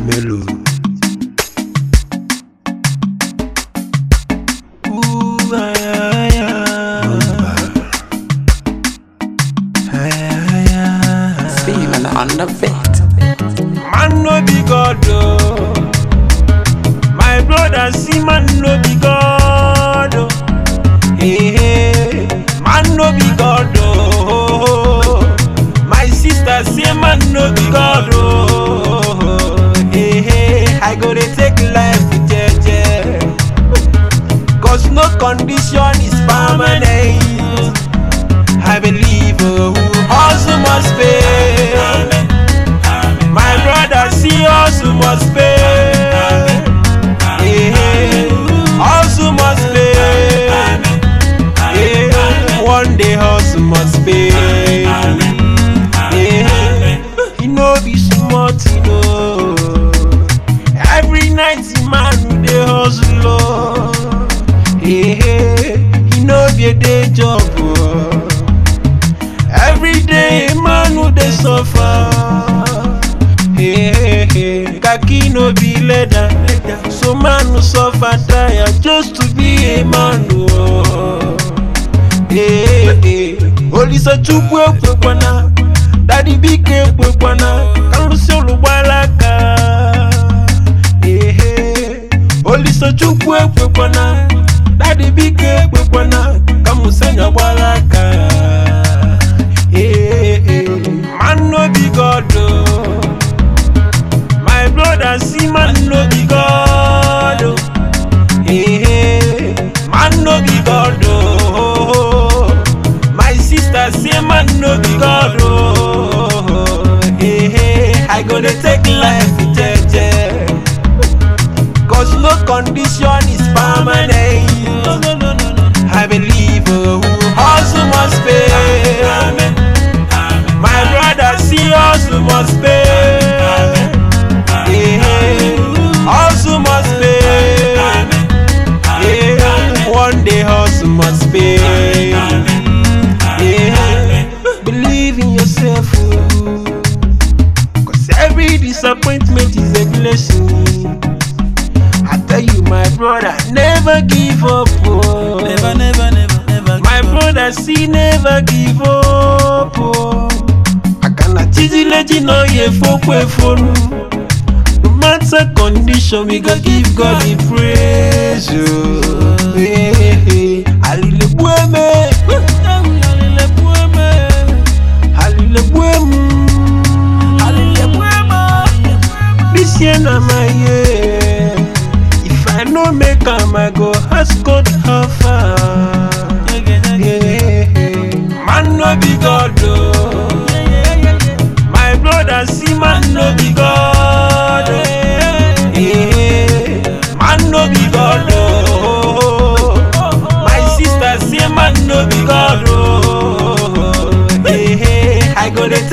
mélòó. Ooh, ay, ay, ay. Ay, ay, ay. Steven on the beat. Man no be God oh. My brother see man no be God oh. Hey, hey. Man no be God oh. My sister say man no be God oh. Hey, hey. I go dey take life with jeje. Cause no condition is permanent. I believe oh, hustle must pay. My brother see us who must pay. Yeah, hustle must pay. Yeah, one day hustle must pay. Yeah, he no be smart, you know. Every night the man who dey hustle, oh. Yeah, he no be a day job, oh. Every day man who dey suffer. Hey, hey, hey. Kaki no be leather, so man who suffer tire just to be a man. Oh. Hey, hey. Olisa chukwu ekwekwana, dadi bike ekwekwana, kalusi olugbalaka. Hey, hey. Olisa chukwu ekwekwana, dadi bike ekwekwana, kamusenya gbalaka. Hey, hey. Man no be God oh. My brother see man no be God oh. Hey, hey. Man no be God oh. My sister say man no be God oh. Hey, hey. I go dey take life with jeje. Cause no condition is permanent. I believe oh, hustle must pay. My brother see hustle must pay. Yeah, hustle must pay. Yeah, one day hustle must pay. Yeah, believe in yourself. oh. Cause every disappointment is a blessing. I tell you, my brother, never give up. Oh. Never, never, never, never. My brother, see, never give up. Oh. Akana chizileji no ye fokwe fonu. No matter condition, we go give God the praise. Oh. Hey, hey. Hallelujah. Hallelujah. This year na my year. If I no make am, I go ask God how far. Yeah. Man no be God oh. My brother see man no be God oh. Yeah. Man no be God oh. My sister say man no be God oh. Yeah. I go dey